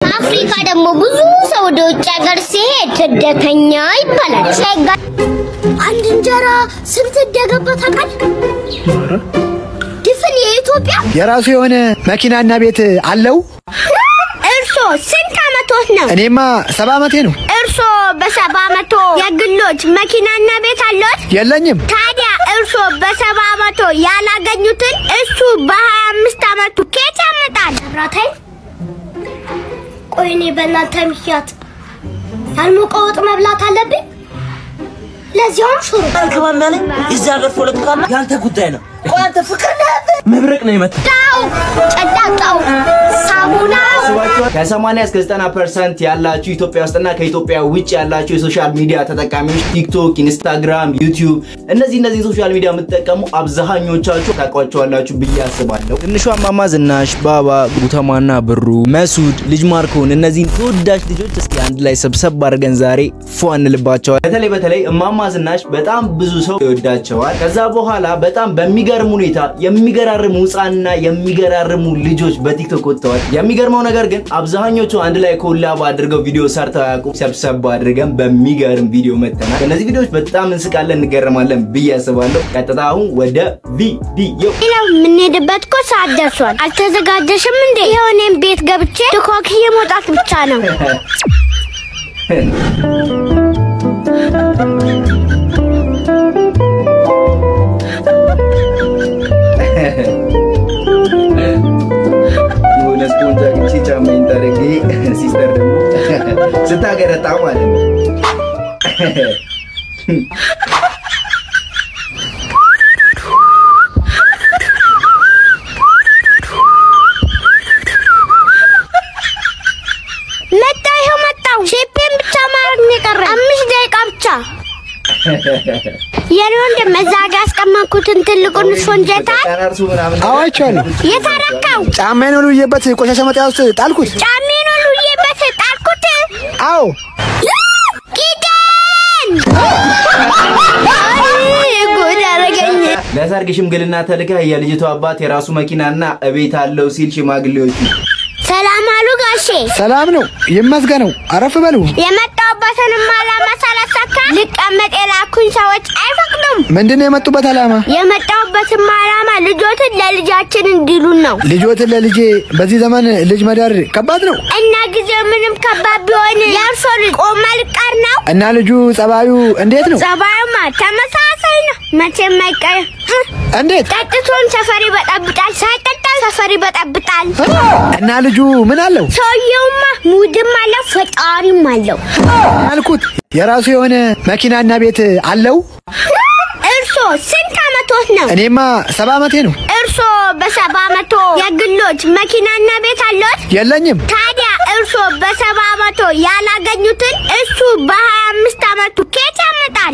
አፍሪካ ደግሞ ብዙ ሰው ወደ ውጭ ሀገር ሲሄድ ስደተኛ ይባላል። ሸጋ አንድ እንጀራ ስንት እንደገባ ታውቃለህ? ድፍን የኢትዮጵያ የራሱ የሆነ መኪናና ቤት አለው። እርሶ ስንት አመቶት ነው? እኔማ ሰባ ዓመቴ ነው። እርሶ በሰባ አመቶ የግሎች መኪናና ቤት አለዎት? የለኝም። ታዲያ እርሶ በሰባ አመቶ ያላገኙትን እሱ በሀያ አምስት አመቱ ኬት ያመጣል? ብራታይ ቆይ እኔ በእናንተ ምክንያት ያልሞቀ ወጥ መብላት አለብኝ? ለዚያውም ሽሮ አልገባም ያለኝ የዚህ ሀገር ፖለቲካ ያንተ ጉዳይ ነው። ቆይ አንተ ፍቅር ነህ መብረቅ ነው የመጣ ጣው ጨዳጣው ሳሙና ከ80 እስከ 90 ፐርሰንት ያላችሁ ኢትዮጵያ ውስጥና ከኢትዮጵያ ውጭ ያላችሁ የሶሻል ሚዲያ ተጠቃሚዎች ቲክቶክ፣ ኢንስታግራም፣ ዩቲዩብ እነዚህ እነዚህ ሶሻል ሚዲያ የምትጠቀሙ አብዛኞቻችሁ ታውቋቸዋላችሁ ብዬ አስባለሁ። ትንሿ እማማ ዝናሽ፣ ባባ፣ ጉተማና ብሩ፣ መሱድ፣ ልጅ ማርኮን እነዚህን ተወዳጅ ልጆች እስኪ አንድ ላይ ሰብሰብ አድርገን ዛሬ ፎ እንልባቸዋል። በተለይ በተለይ እማማ ዝናሽ በጣም ብዙ ሰው ይወዳቸዋል። ከዛ በኋላ በጣም በሚገርም ሁኔታ የሚገራርሙ ህፃንና የሚገራርሙ ልጆች በቲክቶክ ወጥተዋል። የሚገርመው ነገር ግን አብዛኞቹ አንድ ላይ ኮላብ አድርገው ቪዲዮ ሰርተው አያውቁም። ሰብሰብ አድርገን በሚገርም ቪዲዮ መጥተናል። ከእነዚህ ቪዲዮዎች በጣም እንስቃለን፣ እንገረማለን ብዬ አስባለሁ። ቀጥታ አሁን ወደ ቪዲዮ ሌላው የምንሄድበት እኮ ሰዓት ደርሷል። አልተዘጋጀሽም እንዴ? ይኸው እኔም ቤት ገብቼ ድኮክዬ መውጣት ብቻ ነው። የሆነ ስፖንጅ አግኝቼ ጫማዬን ጠርጌ ሲስተር ደግሞ ስታገረጣ ማለት ነው። መጣው፣ ይኸው መጣው። ሼፔን ብቻ ማድረግ ነው የቀረ። አምስት ደቂቃ ብቻ። የኔ ወንድም እዛ ጋ ያስቀመጥኩትን ትልቁን ሾንጀታል ቀናርሱ ምናምን አዋቸዋለሁ። የተረካው ጫማዬን ወልውዬበት ቆሻሻ መጣያ ውስጥ ጣልኩት። ጫሜን ሁሉዬበት ጣልኩት። አዎ ኪዳን አይ፣ ጉድ አደረገኝ። ለሰርግ ሽምግልና ተልከህ የልጅቷ አባት የራሱ መኪናና እቤት አለው ሲል ሽማግሌዎቹ ሰላም አሉ ጋሼ። ሰላም ነው ይመስገነው። አረፍ በሉ። የመጣሁበትንም ዓላማ ሳላሳካ ልቀመጥ የላኩኝ ሰዎች አይፈቅዱም። ምንድን ነው የመጡበት ዓላማ? የመጣሁበትም ዓላማ ልጆትን ለልጃችን እንዲሉን ነው ልጆትን ለልጄ በዚህ ዘመን ልጅ መዳር ከባድ ነው እና ጊዜው ምንም ከባድ ቢሆን የእርሶ ልጅ ቆማ ልቀር ነው። እና ልጁ ጸባዩ እንዴት ነው? ጸባዩማ ተመሳሳይ ነው፣ መቼም አይቀርም። እንዴት ጠጥቶን ሰፈር ይበጠብጣል፣ ሳይጠጣ ሰፈር ይበጠብጣል። እና ልጁ ምን አለው ሰውየውማ ሙድም አለው ፈጣሪም አለው። ያልኩት የራሱ የሆነ መኪናና ቤት አለው። እርሶ ስንት አመቶት ነው? እኔማ ሰባ ዓመቴ ነው። እርሶ በሰባ አመቶ የግሎች መኪናና ቤት አለዎት? የለኝም። ታዲያ እርሶ በሰባ አመቶ ያላገኙትን እሱ በሀያ አምስት አመቱ ኬት ያመጣል?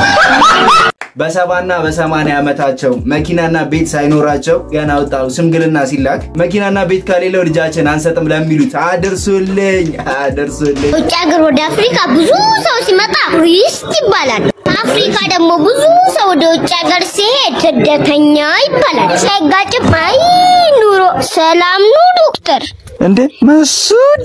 በሰባና በሰማንያ ዓመታቸው መኪናና ቤት ሳይኖራቸው ገና ወጣው ሽምግልና ሲላክ መኪናና ቤት ከሌለው ልጃችን አንሰጥም ለሚሉት አድርሱልኝ አድርሱልኝ። ውጭ ሀገር ወደ አፍሪካ ብዙ ሰው ሲመጣ ቱሪስት ይባላል። አፍሪካ ደግሞ ብዙ ሰው ወደ ውጭ ሀገር ሲሄድ ስደተኛ ይባላል። ሳይጋጭም አይ ኑሮ ሰላም ነው ዶክተር እንዴ መሱዴ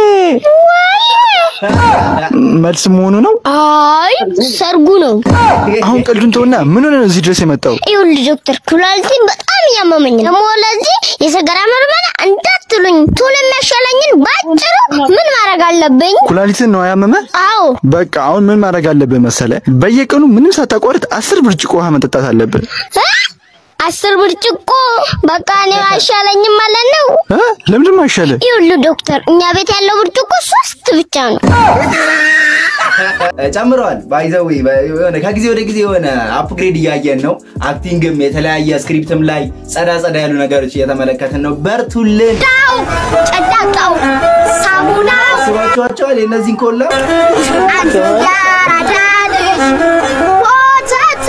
መልስ መሆኑ ነው። አይ ሰርጉ ነው። አሁን ቀልዱን ተውና ምን ሆነ ነው እዚህ ድረስ የመጣው? ይኸውልህ ዶክተር ኩላሊቴን በጣም እያመመኝ ነው። ደግሞ ለዚህ የሰገራ ምርመራ እንዳትሉኝ ቶሎ የሚያሻለኝን ባጭሩ ምን ማድረግ አለብኝ? ኩላሊትን ነው ያመመ? አዎ በቃ አሁን ምን ማድረግ አለብህ መሰለ? በየቀኑ ምንም ሳታቋርጥ አስር ብርጭቆ ውሃ መጠጣት አለብህ። እ? አስር ብርጭቆ በቃ እኔ አይሻለኝም ማለት ነው። እ? ለምንድን አይሻለ? ይኸውልህ ዶክተር እኛ ቤት ያለው ብርጭቆ ሶስት ብቻ ነው። ጨምረዋል። ባይዘዌ የሆነ ከጊዜ ወደ ጊዜ የሆነ አፕግሬድ እያየን ነው። አክቲንግም የተለያየ ስክሪፕትም ላይ ጸዳ ጸዳ ያሉ ነገሮች እየተመለከትን ነው። በርቱልን። ጣው ጨዳጣው ሳሙና ስባችኋቸዋል የእነዚህን ኮላ አንድ ያራዳ ልጅ ወተት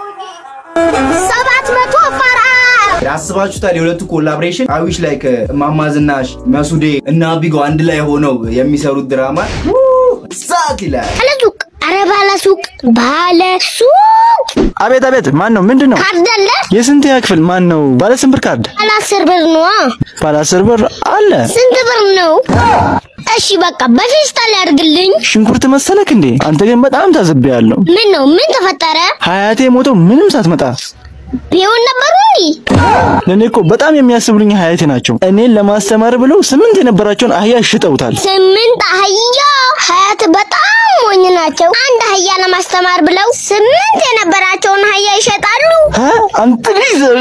ሰባት መቶ ፈራ አስባችሁታል? የሁለቱ ኮላብሬሽን አዊሽ ላይ ከእማማ ዝናሽ መሱዴ እና ቢጎ አንድ ላይ ሆነው የሚሰሩት ድራማ ሳት ይላል። ባለ ሱቅ አረ ባለ ሱቅ ባለ ሱቅ አቤት አቤት፣ ማን ነው? ምንድን ነው? ካርድ አለ የስንተኛ ክፍል ማን ነው? ባለ ስንት ብር ካርድ? ባለ አስር ብር ነዋ። ባለ አስር ብር አለ። ስንት ብር ነው? እሺ በቃ በፌስታል ያድርግልኝ። ሽንኩርት መሰለክ እንዴ? አንተ ግን በጣም ታዝቤያለሁ። ምን ነው ምን ተፈጠረ? ሀያቴ ሞተው ምንም ሳትመጣ ቢሆን ነበሩ እንዴ? ለእኔ እኮ በጣም የሚያስብሉኝ ሀያቴ ናቸው። እኔን ለማስተማር ብለው ስምንት የነበራቸውን አህያ ሽጠውታል። ስምንት አህያ ሀያት በጣም ሞኝ ናቸው። አንድ አህያ ለማስተማር ብለው ስምንት የነበራቸውን አህያ ይሸጣሉ። ሀ? አንተ ልጅ ዘሪ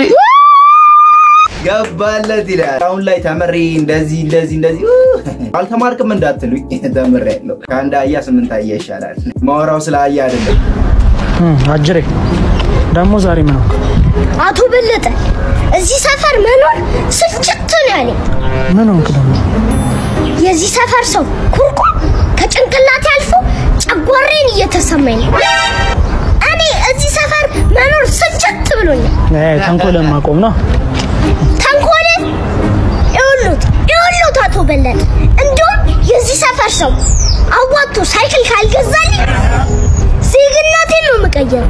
ገባለት ይላል። አሁን ላይ ተምሬ እንደዚህ እንደዚህ እንደዚህ ኡ፣ አልተማርክም እንዳትሉኝ ተምሬ ያለው ከአንድ አህያ ስምንት አህያ ይሻላል። ማወራው ስለ አህያ አይደለም። አጅሬ ደግሞ ዛሬ ምን ነው? አቶ በለጠ እዚህ ሰፈር መኖር ስልችት ነው ያለኝ። ምን ሆንክ ደግሞ? የዚህ ሰፈር ሰው ኩርኩም ከጭንቅላቴ አልፎ ጨጓሬን እየተሰማኝ ነው። እኔ እዚህ ሰፈር መኖር ስልችት ብሎኛል። እ ተንኮልን ማቆም ነው። ተንኮል ይኸውልዎት ይኸውልዎት አቶ በለጠ እንዲሁም የዚህ ሰፈር ሰው አዋጥቶ ሳይክል ካልገዛልኝ ዜግነቴን ነው የምቀይረው።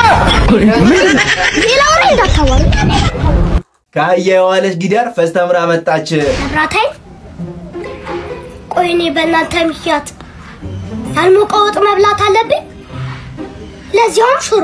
ሌላ ወሬ እንዳታወሩ። ከአህያ የዋለች ጊዳር ፈስተምራ መጣች። መብራታይ ቆይ እኔ በእናንተ ምክንያት ያልሞቀ ወጥ መብላት አለብኝ? ለዚያውም ሽሮ።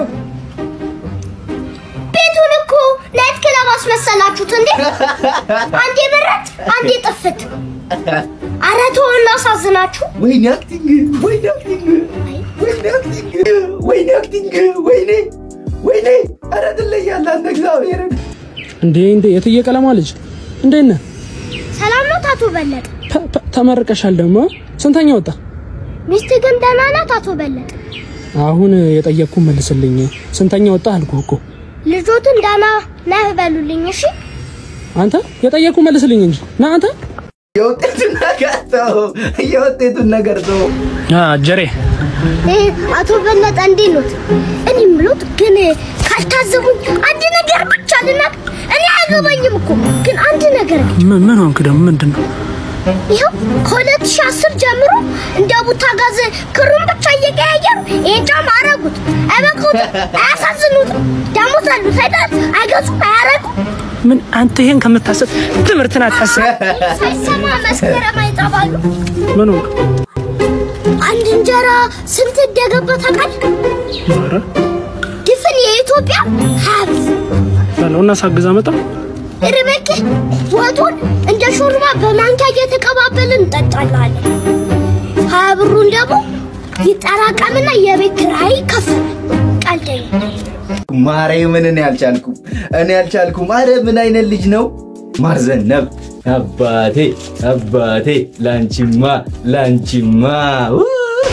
ቤቱን እኮ ናይት ክለብ አስመሰላችሁት እንዴ? አንዴ በረት፣ አንዴ ጥፍት። ኧረ ተው እናሳዝናችሁ። ወይኔ አክቲንግ፣ ወይኔ አክቲንግ፣ ወይኔ አክቲንግ፣ ወይኔ አክቲንግ፣ ወይኔ ወይኔ! ኧረ ትለያለህ አንተ እግዚአብሔርን እንዴ እንዴ የትዬ ቀለማ ልጅ እንዴት ነህ? ሰላም ነው አቶ በለጠ? ተ- ተ- ተመርቀሻል ደግሞ ስንተኛ ወጣ? ሚስት ግን ደህና ናት አቶ በለጠ? አሁን የጠየቅኩ መልስልኝ። ስንተኛ ወጣ አልኩህ እኮ። ልጆትን ደህና ነህ በሉልኝ እሺ። አንተ የጠየቅኩ መልስልኝ እንጂ ና አንተ የውጤቱን ነገር ተው፣ የውጤቱን ነገር ተው። አጀሬ እ አቶ በለጠ እንዴት ኖት? እኔ የምሎት ግን ካልታዘቡኝ አንድ ነገር ብቻ ልናገር። እኔ አያገባኝም እኮ ግን አንድ ነገር ግን ምን ምን ሆንክ ደግሞ? ምንድን ነው? ይኸው ከ2010 ጀምሮ እንደ ቡታ ጋዝ ክሩን ብቻ እየቀያየሩ ይሄን ጫማ አረጉት። አይበቁትም፣ አያሳዝኑትም። ደሞዝ አሉት አይደል? አይገዙም፣ አያረጉም። ምን አንተ ይሄን ከምታስብ ትምህርትን አታስብ። ሳይሰማ መስከረም አይጠባሉ። ምን ሆንክ? አንድ እንጀራ ስንት እንደገባ ታውቃለህ? ኧረ ድፍን የኢትዮጵያ ሀብት በለው እና ሳግዛ መጣ ርበክ ወጡን እንደ ሾርባ በማንኪያ እየተቀባበልን እንጠጣላለን። ሀያ ብሩን ደግሞ ይጠራቀምና የቤት ኪራይ ይከፈላል። ቀልደኛ ማርያምን እኔ አልቻልኩም፣ እኔ አልቻልኩም። አረ ምን አይነት ልጅ ነው ማርዘነብ አባቴ አባቴ ላንቺማ ላንቺማ ው!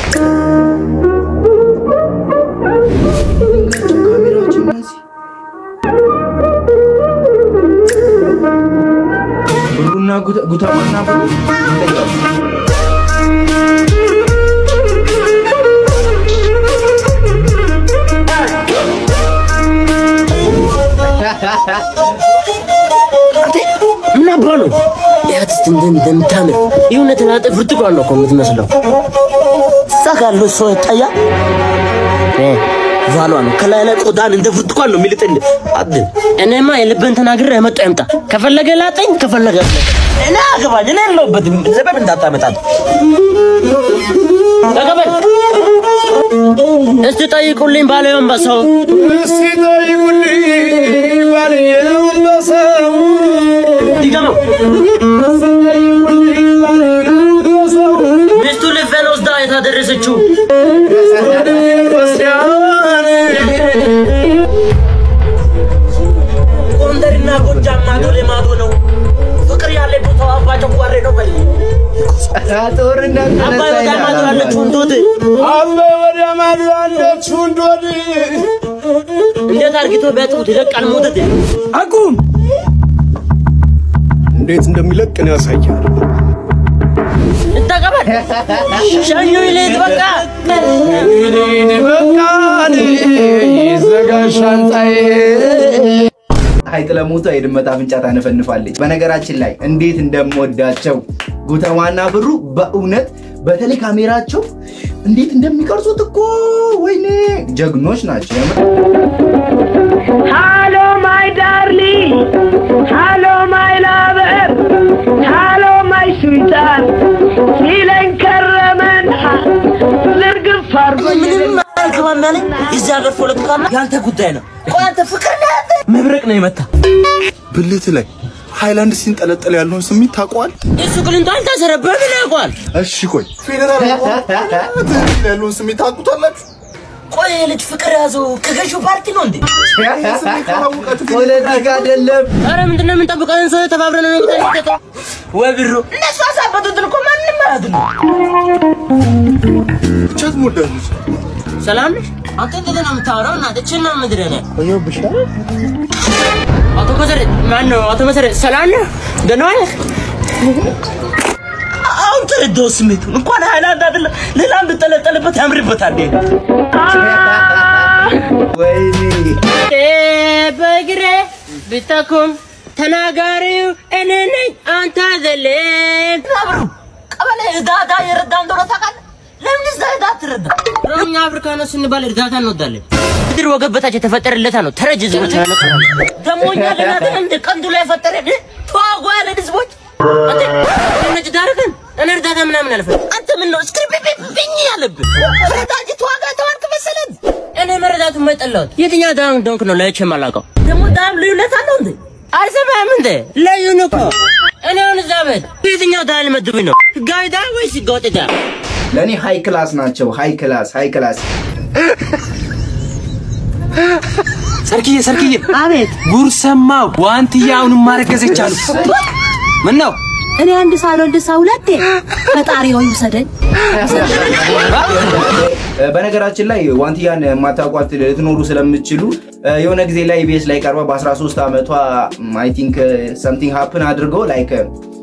ብሩና ጉተ- ጉተማና ብሩ ይለያሉ። ምን አባ ነው ያት እስቲ እንደ እንደምታምር የእውነት ናጠ ብርቱካን ነው እኮ የምትመስለው። እዛ ጋር ያለው ሰው ይታያል። እ ቫሏ ነው ከላይ ላይ ቆዳን እንደ ብርቱካን ነው የሚልጥል። አድ እኔማ የልብን ተናግሬ የመጣ ይምጣ። ከፈለገ ላጠኝ፣ ከፈለገ አስለቀኝ። እኔ አገባኝ። እኔ የለሁበትም። ዘበብ እንዳታመጣት ተቀበል። እስቲ ጠይቁልኝ ባለየውን በሰው ይገመው ሚስቱ ልፌን ወስዳ የታደረሰችው ጎንደርና ጎጃም ማዶ ለማዶ ነው። ፍቅር ያለ ቦታው አባ ጨጓሬ ነው። በል ጦርነት አባይ ወደ ማዶ ያለችው እንዶት እንዴት አርግቶ ቢያጥቡት ይለቃል ሞተት አቁም! እንዴት እንደሚለቅ ነው ያሳያል። እንተቀበል ሸኙ ይሌት በቃ ሀይቅ ለሞቷ የድመት አፍንጫ ታነፈንፋለች። በነገራችን ላይ እንዴት እንደምወዳቸው ጉተማና ብሩ በእውነት በተለይ ካሜራቸው እንዴት እንደሚቀርጹት እኮ ወይኔ ጀግኖች ናቸው። የምር Hello, my darling. Hello, my lover. Hello, my sweetheart. See you later. እሱ አድርጎኝ ምንም አልገባም ያለኝ የዚህ ሀገር ፖለቲካና ያንተ ጉዳይ ነው። ቆይ አንተ ፍቅር ነው ያንተ መብረቅ ነው የመታ ብልት ላይ ሃይላንድ ሲንጠለጠል ያለውን ስሜት ታውቀዋል? እሱ ቅልንቶ አልታሰረበት ምን ያውቀዋል? እሺ ቆይ ፌዴራል ትክክል ያለውን ስሜት ታውቁታላችሁ? ቆይ ይሄ ልጅ ፍቅር ያዘው ከገዢው ፓርቲ ነው እንዴ? ይህ ስሜት ካላወቃችሁ ፖለቲካ አይደለም። አረ ምንድን ነው የምንጠብቀን? ሰው ተባብረን ነው የምንጠብቀው። ወይ ብሩ እነሱ አሳበቱትን እኮ ማንም አያድኑ። ብቻ ትሞዳለች። ሰላም ነሽ? አንተ እንዴት ነው የምታወራው? እናት እችን ነው ምድረ ነው አቶ መሰረት ማን ነው? አቶ መሰረት ሰላም ነህ? ደህና ነህ? አሁን ተረዳው ስሜቱን። እንኳን ሃይላንድ አይደለም ሌላም ብጠለጠልበት ያምርበታል። ወይኔ በእግሬ ብጠኩም ተናጋሪው እኔ ነኝ አንተ አይደለም። ብሩ ቀበሌ እርዳታ የረዳ እንደሆነ ታውቃለህ? ለምን እዛ እርዳታ ትረዳ? እኛ አፍሪካኖች ስንባል እርዳታ እንወዳለን። ምድር ወገብ በታች የተፈጠረለታ ነው። ተረጅ ህዝቦች ደግሞ እኛ ለናተ እንደ ቀንዱ ላይ ፈጠረን ተዋጓ ያለን ህዝቦች አንተ ነጭ ዳርገን እኔ እርዳታ ምናምን አልፈልግም። አንተ ምን ነው እስክሪብኝ ያለብህ ረዳጅ ተዋጋ ተዋርክ መሰለን። እኔ መረዳቱ የማይጠላሁት የትኛው ዳም እንደሆንክ ነው ለይቼ የማላውቀው። ደግሞ ዳም ልዩነት አለው እንዴ? አልሰማህም እንዴ? ለዩን እኮ እኔ አሁን እዛ ቤት የትኛው ዳም ልመድቡኝ ነው? ህጋዊ ዳም ወይስ ህገወጥ ዳም? ለእኔ ሃይ ክላስ ናቸው። ሃይ ክላስ ሃይ ክላስ ሰርክዬ ሰርክዬ፣ አቤት ጉር ሰማው። ዋንትያ አሁንም ማረገዘች አሉ። ምን ነው እኔ አንድ ሳልወልድ ሰው ሁለቴ ፈጣሪ ሆይ ውሰደኝ። በነገራችን ላይ ዋንትያን የማታውቋት ልትኖሩ ስለምትችሉ የሆነ ጊዜ ላይ ኢቢኤስ ላይ ቀርባ በ13 ዓመቷ አይ ቲንክ ሰምቲንግ ሀፕን አድርገው ላይክ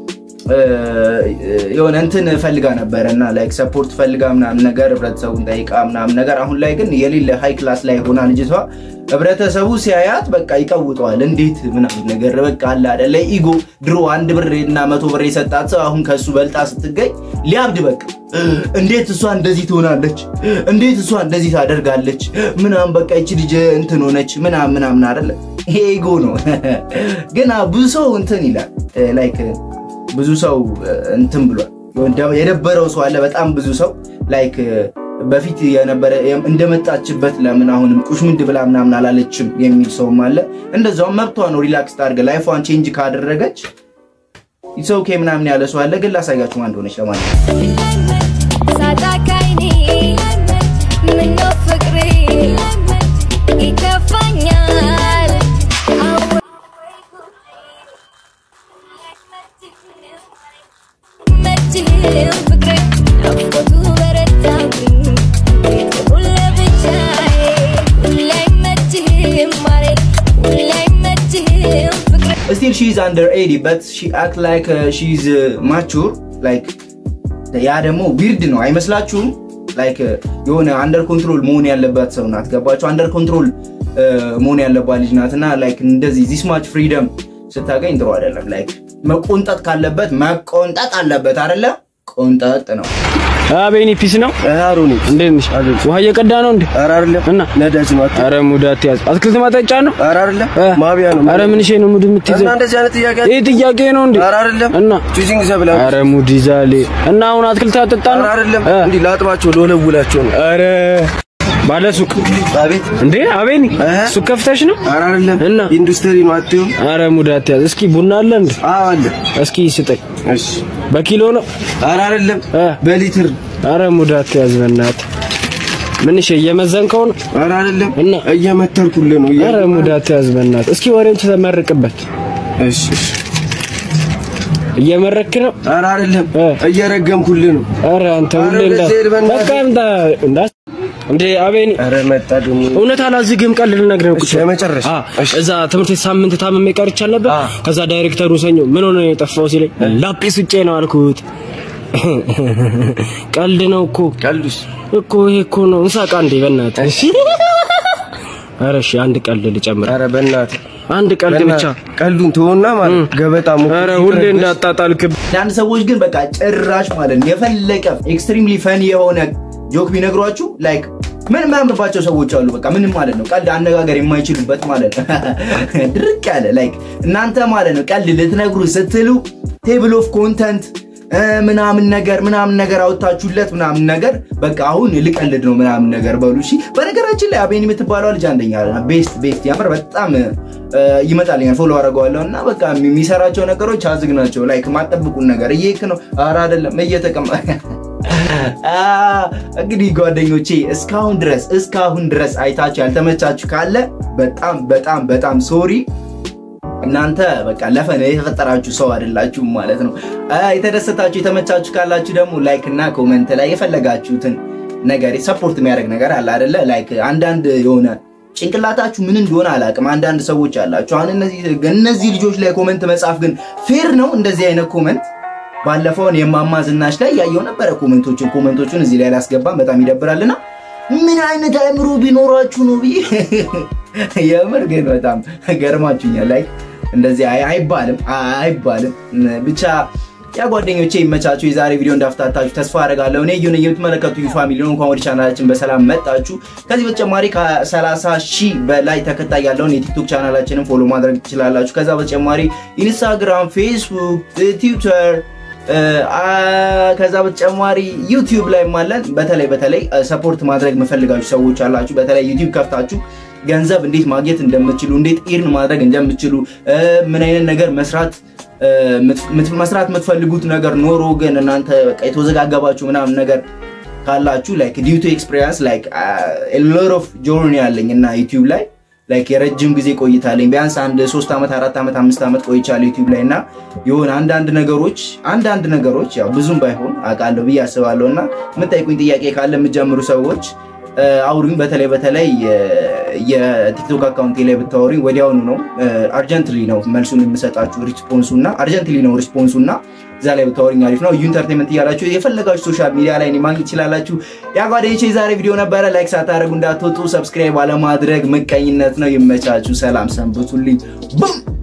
የሆነ እንትን ፈልጋ ነበረ እና ላይክ ሰፖርት ፈልጋ ምናምን ነገር ህብረተሰቡን ጠይቃ ምናምን ነገር አሁን ላይ ግን የሌለ ሃይ ክላስ ላይ ሆና ልጅቷ ህብረተሰቡ ሲያያት በቃ ይቀውጠዋል። እንዴት ምናምን ነገር በቃ አለ አይደለ ኢጎ ድሮ አንድ ብር እና መቶ ብር የሰጣት ሰው አሁን ከሱ በልጣ ስትገኝ ሊያብድ በቃ እንዴት እሷ እንደዚህ ትሆናለች? እንዴት እሷ እንደዚህ ታደርጋለች? ምናምን በቃ ይቺ ልጅ እንትን ሆነች ምናምን ምናምን አይደለ ይሄ ኢጎ ነው። ግን ብዙ ሰው እንትን ይላል ላይክ ብዙ ሰው እንትን ብሏል። የደበረው ሰው አለ። በጣም ብዙ ሰው ላይክ በፊት የነበረ እንደመጣችበት ለምን አሁንም ቁሽምንድ ብላ ምናምን አላለችም የሚል ሰውም አለ። እንደዛውም መብቷ ነው። ሪላክስ ታድርገ ላይፏን ቼንጅ ካደረገች ኢትስ ኦኬ ምናምን ያለ ሰው አለ። ግን ላሳያችሁ ማን እንደሆነች ለማለት ሳታካይኒ ምነው ፍቅሬ ይከፋኛል መችህም ፍቅሬ ናፍቆቱ በረታብኝ ቤተሁን ለብቻዬ ሁሌ አይመችህም ማሬ ሁሌ አይመችህም ፍቅሬ ስቲል ሺ ኢዝ አንደር ኤዲ በት ሺ አክት ላይክ ሺ ኢዝ ማቹር ላይክ ያ ደግሞ ዊርድ ነው አይመስላችሁም? ላይክ የሆነ አንደር ኮንትሮል መሆን ያለባት ሰው ናት። ገባችሁ? አንደር ኮንትሮል መሆን ያለባት ልጅ ናት እና ላይክ እንደዚህ ዚስ ማች ፍሪደም ስታገኝ ጥሩ አይደለም። ላይክ መቆንጠጥ ካለበት መቆንጠጥ አለበት አይደለ? ቆንጠጥ ነው። አቤኒ ፒስ ነው። አሮኒ እንዴት ነሽ? ውሃ እየቀዳ ነው እንዴ? ኧረ አይደለም እና ነዳጅ ነው። አት- አረ ሙድ አትያዝ። አትክልት ማጠጫ ነው። ኧረ አይደለም እ? ማቢያ ነው። አረ ምን ነው ሙድ የምትይዘው? እና እንደዚህ አይነት ጥያቄ ይህ ጥያቄ ነው እንዴ? ኧረ አይደለም እና ቹዚንግ ዘብላ አረ ሙድ ይዛሌ እና አሁን አትክልት አጠጣ ኧረ ነው። አይደለም እ? እንዲህ ላጥባቸው ለወለውላቸው ነው። አረ ባለ ሱቅ አቤት እንዴ አቤኒ እ? ሱቅ ከፍተሽ ነው? ኧረ አይደለም እና? ኢንዱስትሪ ነው። አትይም አረ ሙድ አትያዝ። እስኪ ቡና አለ እንዴ? አዎ አለ። እስኪ ስጠኝ። እሺ በኪሎ ነው? ኧረ አይደለም እ? በሊትር አረ ሙድ አትያዝ በእናትህ። ምን እሺ እየመዘንከው ነው? ኧረ አይደለም እና? እየመተርኩልህ ነው። እየ- አረ ሙድ አትያዝ በእናትህ። እስኪ ወሬውን ተመርቅበት። እሺ እሺ። እየመረክ ነው? ኧረ አይደለም እ? እየረገምኩልህ ነው። አረ አንተ አረ ሁሌ እንዳ ወደዚህ ሄድ በእናትህ። በቃ እንዳ እንዳ እንዴ አቤኒ ኧረ መጣ ደግሞ እውነት አላዝግም። ቀልድ ልነግርህ ነው። እሺ፣ የመጨረሻ። አ እዛ ትምህርት ቤት ሳምንት ታምሜ ቀርቻል ነበር። አ። ከዛ ዳይሬክተሩ ሰኞ ምን ሆነ ነው የጠፋው ሲለኝ ላጲስ ውጬ ነው አልኩት። ቀልድ ነው እኮ ቀልዱስ እኮ ይሄ እኮ ነው። እንሳቃ እንዴ በእናትህ። ኧረ እሺ አንድ ቀልድ ልጨምር። ኧረ በእናትህ አንድ ቀልድ ብቻ። ቀልዱን ተወና ማለት ገበጣ ሙቅ ኧረ ሁሌ እንዳጣጣልክብ አንዳንድ ሰዎች ግን በቃ ጭራሽ ማለት ነው የፈለቀ ኤክስትሪምሊ ፈኒ የሆነ ጆክ ቢነግሯችሁ ላይክ ምን የማያምርባቸው ሰዎች አሉ። በቃ ምንም ማለት ነው ቀልድ አነጋገር የማይችሉበት ማለት ነው ድርቅ ያለ ላይክ እናንተ ማለት ነው ቀልድ ልትነግሩ ስትሉ ቴብል ኦፍ ኮንተንት እ፣ ምናምን ነገር ምናምን ነገር አውጥታችሁለት ምናምን ነገር በቃ አሁን ልቀልድ ነው ምናምን ነገር በሉ እሺ። በነገራችን ላይ አቤን የምትባለው ልጅ አንደኛ ቤስት ቤስት ያምር በጣም እ፣ ይመጣልኛል ፎሎ አደርገዋለሁ እና በቃ የሚሰራቸው ነገሮች አዝግ ናቸው። ላይክ ማጠብቁን ነገር እየክ ነው ኧረ አይደለም እየተቀማ አ፣ እንግዲህ ጓደኞቼ እስካሁን ድረስ እስካሁን ድረስ አይታችሁ ያልተመቻችሁ ካለ በጣም በጣም በጣም ሶሪ እናንተ በቃ ለፈን የተፈጠራችሁ ሰው አይደላችሁም ማለት ነው። አ፣ የተደሰታችሁ የተመቻችሁ ካላችሁ ደግሞ ላይክ እና ኮመንት ላይ የፈለጋችሁትን ነገር ሰፖርት የሚያደርግ ነገር አለ አይደለ? ላይክ አንዳንድ የሆነ ጭንቅላታችሁ ምን እንደሆነ አላውቅም። አንዳንድ ሰዎች አላችሁ። አሁን እነዚህ እነዚህ ልጆች ላይ ኮመንት መጻፍ ግን ፌር ነው? እንደዚህ አይነት ኮመንት ባለፈውን የማማ ዝናሽ ላይ ያየው ነበረ። ኮመንቶችን ኮመንቶቹን እዚህ ላይ ላስገባም በጣም ይደብራልና ምን አይነት አእምሮ ቢኖራችሁ ነው ብዬ የምር ግን በጣም ገርማችሁኛል። ላይ እንደዚህ አይ- አይባልም አይባልም። ብቻ ያ ጓደኞቼ ይመቻችሁ። የዛሬ ቪዲዮ እንዳፍታታችሁ ተስፋ አደርጋለሁ። እኔ ዩን የምትመለከቱ ዩ ፋሚሊ ነው። እንኳን ወደ ቻናላችን በሰላም መጣችሁ። ከዚህ በተጨማሪ ከ30 ሺህ በላይ ተከታይ ያለውን የቲክቶክ ቻናላችንን ፎሎ ማድረግ ትችላላችሁ። ከዛ በተጨማሪ ኢንስታግራም፣ ፌስቡክ፣ ትዊተር አ፣ ከዛ በተጨማሪ ዩቲዩብ ላይ አለን። በተለይ በተለይ ሰፖርት ማድረግ የምፈልጋችሁ ሰዎች አላችሁ። በተለይ ዩቲዩብ ከፍታችሁ ገንዘብ እንዴት ማግኘት እንደምትችሉ እንዴት ኢርን ማድረግ እንደምትችሉ እ፣ ምን አይነት ነገር መስራት እ፣ ምት- መስራት የምትፈልጉት ነገር ኖሮ ግን እናንተ በቃ የተወዘጋገባችሁ ምናምን ነገር ካላችሁ ላይክ ዲዩ ቱ ኤክስፒሪየንስ ላይክ ሎት ኦፍ ጆርኒ ያለኝ እና ዩቲዩብ ላይ ላይክ የረጅም ጊዜ ቆይታለኝ ቢያንስ አንድ ሶስት ዓመት አራት ዓመት አምስት ዓመት ቆይቻለሁ ዩቲዩብ ላይ እና የሆነ አንዳንድ ነገሮች አንዳንድ ነገሮች ያው ብዙም ባይሆን አውቃለሁ ብዬ አስባለሁ እና የምጠይቁኝ ጥያቄ ካለ የምትጀምሩ ሰዎች እ፣ አውሩኝ። በተለይ በተለይ እ፣ የቲክቶክ አካውንቴ ላይ ብታወሩኝ ወዲያውኑ ነው አርጀንትሊ ነው መልሱን የምሰጣችሁ ሪስፖንሱ እና አርጀንትሊ ነው ሪስፖንሱ እና እዛ ላይ ብታወሩኝ አሪፍ ነው። ዩ ኢንተርቴንመንት እያላችሁ የፈለጋችሁ ሶሻል ሚዲያ ላይ እኔን ማግኘት ትችላላችሁ። ያ ጓደኞቼ የዛሬ ቪዲዮ ነበረ። ላይክ ሳታደርጉ እንዳትወጡ፣ ሰብስክራይብ አለማድረግ ምቀኝነት ነው። ይመቻችሁ። ሰላም ሰንብቱልኝ። ቡም